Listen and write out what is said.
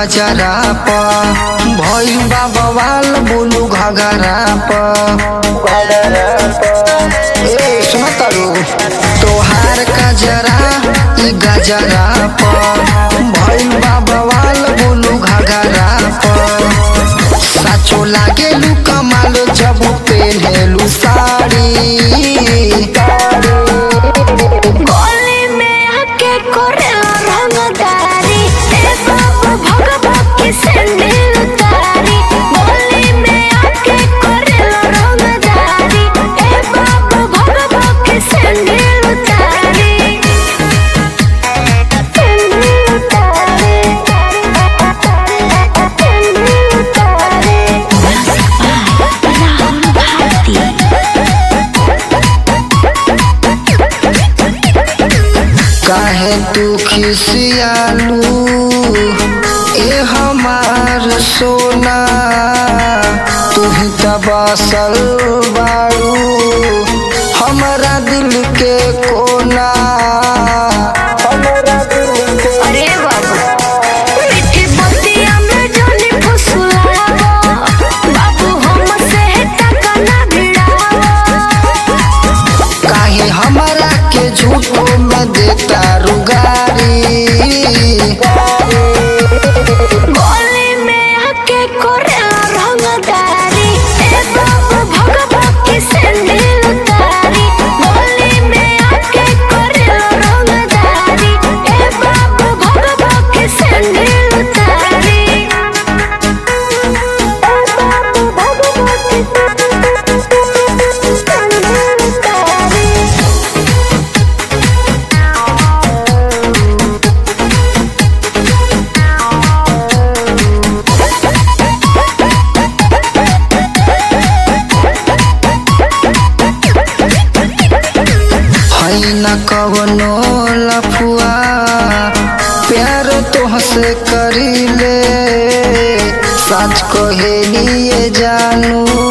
गजरा प भइल बा बवाल बोलू घगरा प ए सुन तारू तोहार गजरा ई गजरा प भइल बा बवाल बोलू घगरा प साचो लागेलू कमाल जब पेन्हेलू साड़ी गली में आके करेला रंगदारी ए बाबू भगवा की सैंडल उतारी गली में आके करेला रंगदारी ए बाबू भगवा की सैंडल उतारी सैंडल उतारी सैंडल उतारी राहुल भारती काहे तू खिसियालू ए हमार सोना तू ही त बसल बाड़ू हमरा दिल के कोना हमरा दिल के अरे बाबू मीठी बतिया में जानी फुसलावा बाबू हमसे टका ना भिड़ावा काहे हमरा के झूठो में देता रुगारी गली में आके करेला रंगदारी ए बाबू भगवा की सैंडल उतारी गली में आके करेला रंगदारी ए बाबू भगवा की सैंडल उतारी ए बाबू भगवा की सैंडल उतारी हई न कवनो लफुआ प्यार तोहसे करीले सच कहे लिए जानू